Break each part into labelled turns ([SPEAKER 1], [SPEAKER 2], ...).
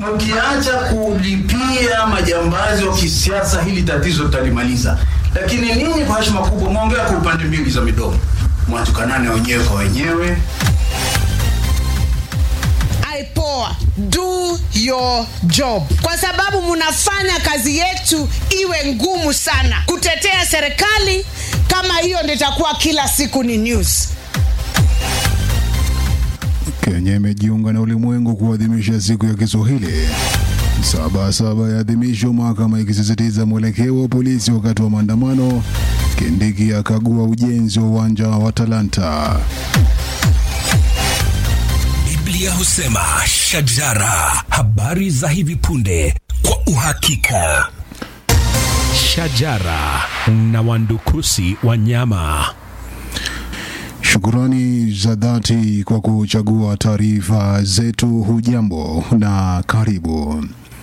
[SPEAKER 1] mkiacha kulipia majambazi wa kisiasa, hili tatizo tutalimaliza. Lakini ninyi kwa heshima kubwa mwaongea kwa upande mbili za midomo, mwatukanane wenyewe kwa wenyewe.
[SPEAKER 2] IPOA, do your job, kwa sababu mnafanya kazi yetu iwe ngumu sana kutetea serikali. Kama hiyo ndio itakuwa kila siku ni news.
[SPEAKER 3] Kenya imejiunga na ulimwengu kuadhimisha siku ya Kiswahili. Saba saba ya adhimisho, mahakama ikisisitiza mwelekeo wa polisi wakati wa maandamano. Kindiki akagua ujenzi wa uwanja wa Talanta.
[SPEAKER 4] Biblia husema shajara, habari za hivi punde kwa uhakika.
[SPEAKER 5] Shajara na wandukusi wa nyama.
[SPEAKER 3] Shukurani za dhati kwa kuchagua taarifa zetu. Hujambo na karibu.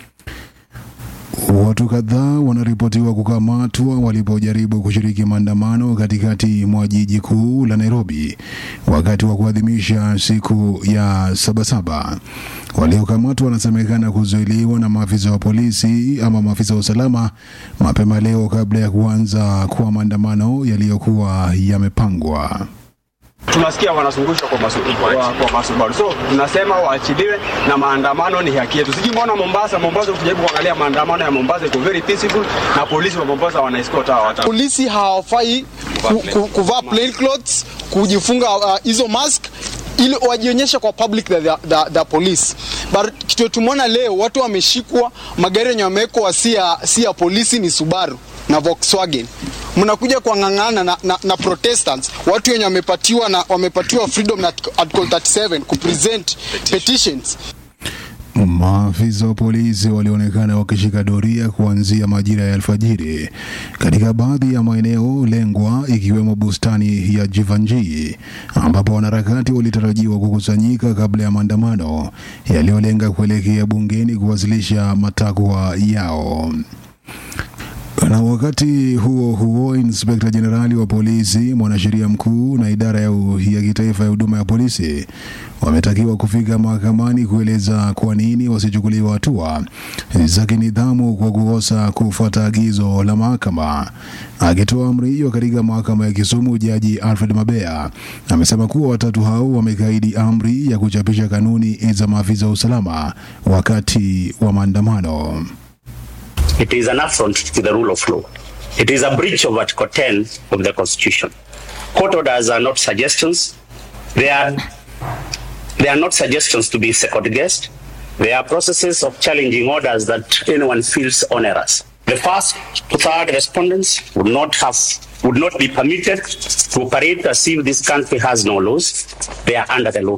[SPEAKER 3] Watu kadhaa wanaripotiwa kukamatwa walipojaribu kushiriki maandamano katikati mwa jiji kuu la Nairobi wakati wa kuadhimisha siku ya Sabasaba. Waliokamatwa wanasemekana kuzuiliwa na maafisa wa polisi ama maafisa wa usalama mapema leo kabla ya kuanza kwa maandamano yaliyokuwa yamepangwa.
[SPEAKER 6] tunasikia wanazungushwa kwa masubaru, kwa, kwa masubaru. So tunasema waachiliwe na maandamano ni haki yetu. Sijui mbona Mombasa, Mombasa ukijaribu kuangalia maandamano ya Mombasa iko very peaceful na polisi wa Mombasa wana escort hawa watu.
[SPEAKER 7] polisi hawafai ku, ku, kuvaa plain clothes kujifunga hizo uh, mask ili wajionyeshe kwa public the, the, the, the police but kitu tumeona leo watu wameshikwa magari yenye wamewekwa si ya si ya polisi ni Subaru na Volkswagen mnakuja kuang'ang'ana na, na, na protestants watu wenye wamepatiwa na wamepatiwa freedom na article 37 kupresent petitions
[SPEAKER 3] Maafisa wa polisi walionekana wakishika doria kuanzia majira ya alfajiri katika baadhi ya maeneo lengwa ikiwemo bustani ya Jivanjii ambapo wanaharakati walitarajiwa kukusanyika kabla ya maandamano yaliyolenga kuelekea bungeni kuwasilisha matakwa yao. Na wakati huo huo, inspekta jenerali wa polisi, mwanasheria mkuu na idara ya, u- ya kitaifa ya huduma ya polisi wametakiwa kufika mahakamani kueleza kwa nini wasichukuliwa hatua za kinidhamu kwa kukosa kufuata agizo la mahakama. Akitoa amri hiyo katika mahakama ya Kisumu, jaji Alfred Mabea amesema kuwa watatu hao wamekaidi amri ya kuchapisha kanuni za maafisa wa usalama wakati wa maandamano.
[SPEAKER 8] It is an affront to the rule of law. It is a breach of Article 10 of the Constitution. Court orders are not suggestions. They are, they are not suggestions to be second guessed. They are processes of challenging orders that anyone feels onerous. The first to third respondents would not have would not be permitted to operate as if this country has no laws. They are under the law.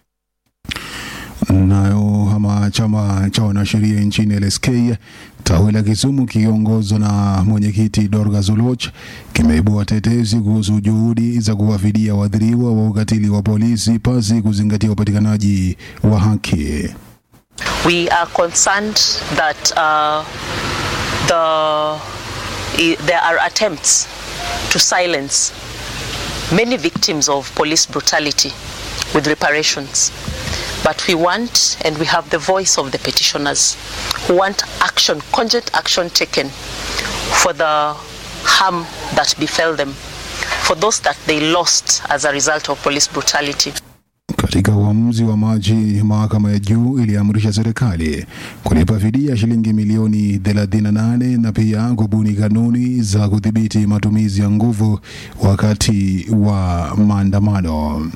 [SPEAKER 3] Nayo ama chama cha wanasheria nchini LSK tawi la Kisumu kikiongozwa na mwenyekiti Dorcas Oloch kimeibua tetesi kuhusu juhudi za kuwafidia waathiriwa wa ukatili wa polisi pasi kuzingatia upatikanaji wa haki.
[SPEAKER 9] We are concerned that uh, the, i- there are attempts to silence many victims of police brutality with reparations. But we want, and we have the voice of the petitioners who want action, cogent action taken for the harm that befell them, for those that they lost as a result of police brutality.
[SPEAKER 3] Katika uamuzi wa Machi, mahakama ya juu iliamrisha serikali kulipa fidia shilingi milioni 38 na pia kubuni kanuni za kudhibiti matumizi ya nguvu wakati wa maandamano.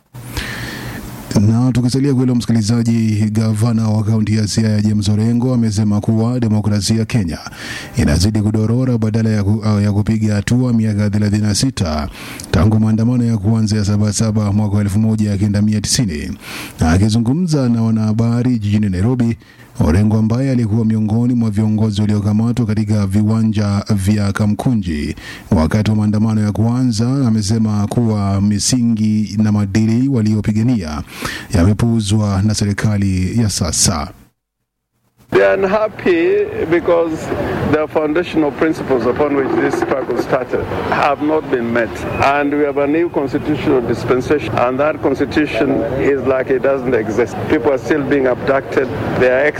[SPEAKER 3] Na tukisalia kwa hilo msikilizaji, gavana wa kaunti ya Siaya James Orengo amesema kuwa demokrasia Kenya inazidi kudorora badala ya, ku, ya kupiga hatua miaka 36 tangu maandamano ya kuanza ya Sabasaba mwaka wa 1990. Na akizungumza na wanahabari jijini Nairobi, Orengo ambaye alikuwa miongoni mwa viongozi waliokamatwa katika viwanja vya Kamkunji wakati wa maandamano ya kwanza, amesema kuwa misingi na maadili waliopigania yamepuuzwa na serikali ya sasa.
[SPEAKER 10] They are unhappy because the foundational principles upon which this struggle started have not been met. And we have a new constitutional dispensation, and that constitution is like it doesn't exist. People are still being abducted. They are